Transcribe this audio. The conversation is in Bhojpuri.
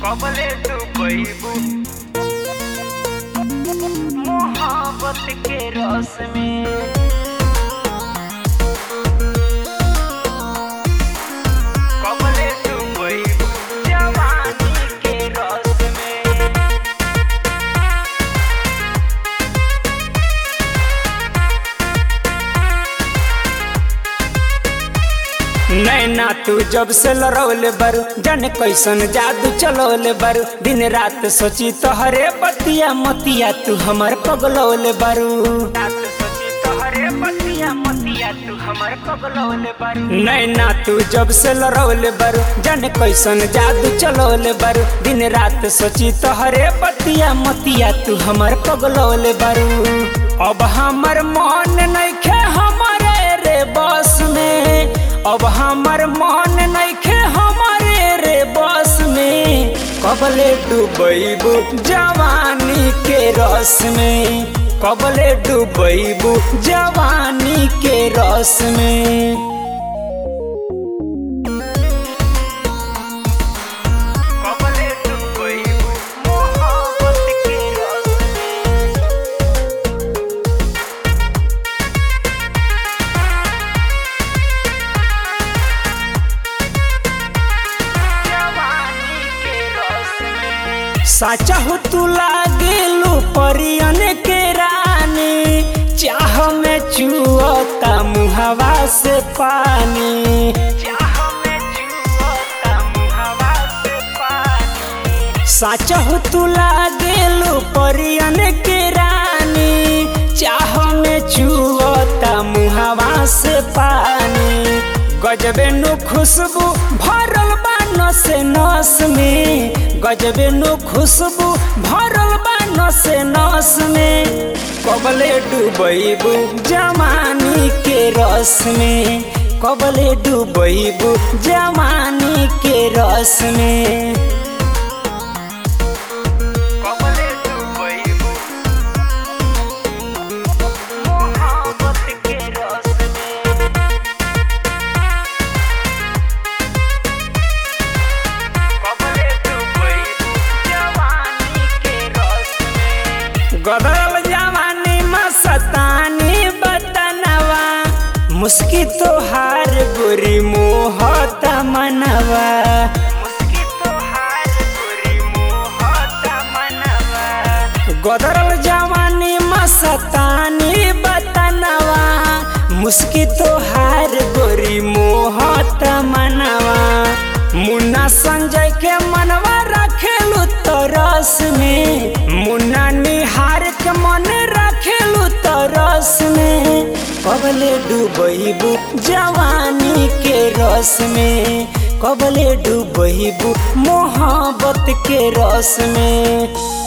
कबले डूबैबू मोहब्बत के रस में कबले डूबैबू जवानी के रस में नैना तू जब से लड़ौले बारू जाने कैसन जादू चलौले बारू दिन रात सोची तोहरे बतिया मतिया तू हमर पगलौले बारू रात सोची तोहरे बतिया मतिया तू हमर पगलौले बारू नैना तू जब से लड़ौले बारू जाने कैसन जादू चलौले बारू दिन रात सोची तोहरे बतिया मतिया तू हमर पगलौले बारू अब हमर मन नइखे हमारे रे बस में अब हमर मन नइखे हमारे रे बस में कबले डूबैबू जवानी के रस में कबले डूबैबू जवानी के रस में कबले डूबैबू मोहब्बत के रस में जवानी के रस में साचा हो तू लागेलू परियन के रानी चाह में चुअता मुहवा से पानी चाह में जुआता मुहवा से पानी साचा हो तू लागेलू परियन के रानी चाह में चुअता मुहवा से पानी गजबे नु खुशबू भरल बा नस नस में गजबे नु खुशबू भरल बा नस नस में कबले डूबैबू जवानी के रस में कबले डूबैबू जवानी के रस में कबले डूबैबू मोहब्बत के रस में कबले डूबैबू जवानी के रस में गदरल जवानी मस्तानी बतनवा मुस्की तोहार बुरी मोहत मनवा मुस्की तोहार पूरी मोहत मनवा गदरल जवानी मस्तानी बतनवा मुस्की तोहार बुरी मोहत मनवा मुन्ना संजय के मनवा रखेलू तो रस में मुन्ना निहार के मन रखेलू तो रस में कबले डूबैबू जवानी के रस में कबले डूबैबू मोहब्बत के रस में